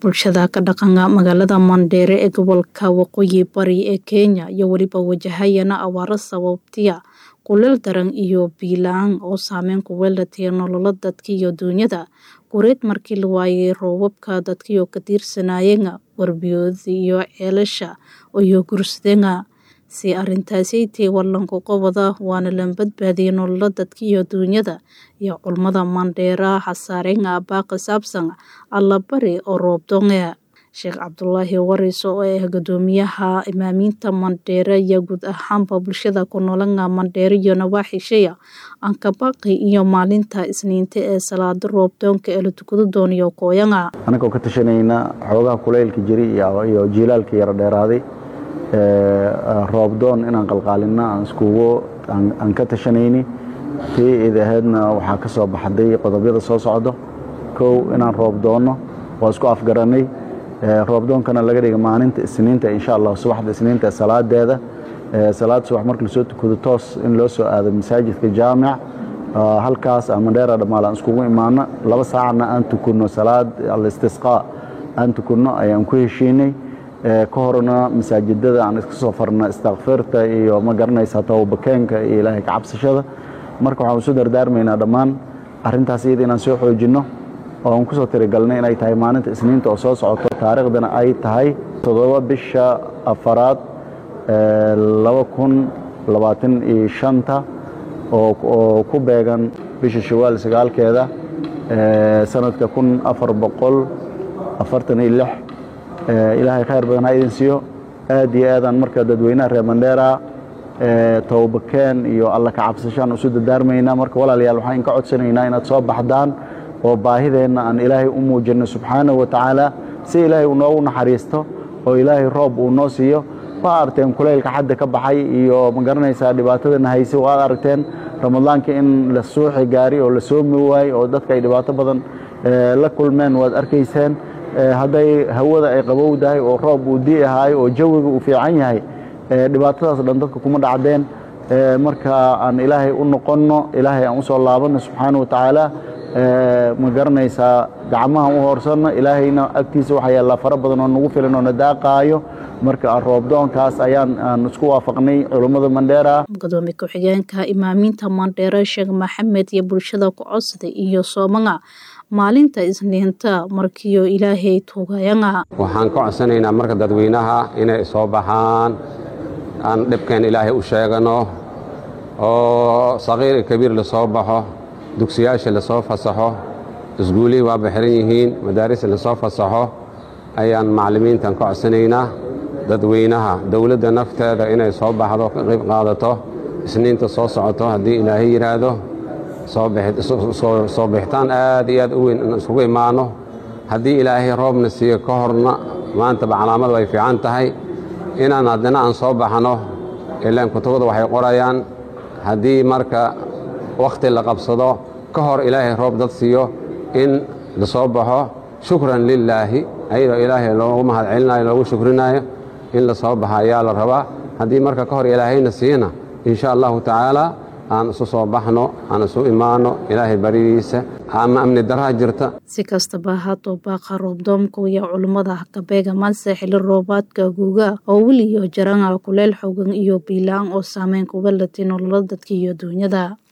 bulshada ka dhaqanka magaalada Mandheere ee gobolka Waqooyi Bari ee Kenya iyo weliba wajahayana abaaro sababtaya kuleel daran iyo biyo la-aan oo saameyn ku yeelatay nolola dadka iyo duunyada gureed markii la waayay roobabka dadkii oo ka tiirsanayeen warbiyooda iyo ceelasha iyo gursadeenga si arintaasi tii walanku qobada waana la badbaadiyay nolola dadka iyo duunyada iyo culmada Mandheera xasaareenga baaqa saabsan alla bari oo roob doonga Sheekh Cabdullaahi Waris oo ah gudoomiyaha imaamiinta Mandheere iyo guud ahaanba bulshada ku noolanga Mandheere iyo nawaaxisheeya aan ka baaqi iyo maalinta isniinta ee salaada roob doonka ee la tukado doonayo kooyanga anagoo ka tashanayna xoogaha kuleylka jiri iyo jiilaalka yara dheeraaday roob doon inaan qalqaalina aan iskugu aan ka tashanayni tii id ahaydna waxaa ka soo baxday qodobyada soo socdo kow inaan roob doonno waa isku afgaranay roobdoonkana laga dhiga maalinta isniinta insha allah subaxda isniinta salaadeeda salaad subax marka lasoo tukado toos in loo soo aado masaajidka jaamic halkaas mandheera dhammaal aan iskugu imaano laba saacna aan tukunno salaad alistisqaa aan tukunno ayaan ku heshiinay ka horna masaajidada aan iska soo farna istakfirta iyo ma garanaysaa tawabakeenka iyo ilaahay ka cabsashada marka waxaan isu dardaarmaynaa dhammaan arintaas iyada inaan soo xoojinno oo aan kusoo tirigalnay inay tahay maalinta isniinta oo soo socoto taariikhdana ay tahay toddoba bisha afaraad laba kun labaatan iyo shanta oo ku beegan bisha shawaal sagaalkeeda sanadka kun afar boqol afartan iyo lix ilaahay khayr badan ha idin siiyo aad iyo aadaan marka dadweynaha reer mandheera towbakeen iyo alla ka cabsashaan isu dardaarmaynaa marka walaalayaal waxaan inka codsanaynaa inaad soo baxdaan oo baahideenna aan ilaahay u muujinno subxaanahu wa tacaala si ilaahay uu noogu naxariisto oo ilaahay roob uu noo siiyo waa aragteen kuleylka xadda ka baxay iyo ma garanaysaa dhibaatadana hayse waad aragteen ramadaanka in la suuxi gaari oo la soomi waayey oo dadka ay dhibaato badan la kulmeen waad arkayseen hadday hawada ay qabowdahay oo roob uu dii ahaay oo jawiga uu fiican yahay dhibaatadaas dhan dadka kuma dhacdeen marka aan ilaahay u noqonno ilaahay aan usoo laabanno subxaana wa tacaala ma garanaysaa gacmahan u hoorsanno ilaahayna agtiisa waxaa yaallaa fara badan oo nagu filan oo na daaqaayo marka roobdoonkaas ayaan aan isku waafaqnay culummada mandheera gudoomiye ku-xigeenka imaamiinta mandheere sheekh maxamed iyo bulshada ku codsaday iyo soomanga maalinta isniinta markiio ilaahay tuugayanga waxaan ka codsanaynaa marka dadweynaha inay soo baxaan aan dhibkeen ilaahay u sheegano oo saqiir iyo kabiir lasoo baxo dugsiyaasha lasoo fasaxo isguulihii waa baxiran yihiin madaaris lasoo fasaxo ayaan macallimiintan ka codsanaynaa dadweynaha dowladda nafteeda inay soo baxdo ka qayb qaadato isniinta soo socoto haddii ilaahay yidhaahdo soo bixitaan aad iyo aad u weyn in isugu imaano haddii ilaahay roobna siiyo ka horna maantaba calaamadu ay fiican tahay inaan haddana aan soo baxno ilaan kutubada waxay qorayaan haddii marka wakhti la qabsado ka hor ilaahay roob dad siiyo in la soo baxo shukran lilaahi ayadoo ilaahay loogu mahad celinayo loogu shukrinayo in la soo baxa ayaa la rabaa haddii marka ka hor ilaahayna siiyana insha allahu tacaala aan isu soo baxno aan isu imaano ilaahay baridiisa ama amni daraha jirta si kastaba haddoo baaqa roobdoomku iyo culummada kabeega maanse xili roobaadka guuga oo weliyo jaranga kuleel xoogan iyo biilaan oo saameyn kuga latay nolola dadka iyo duunyada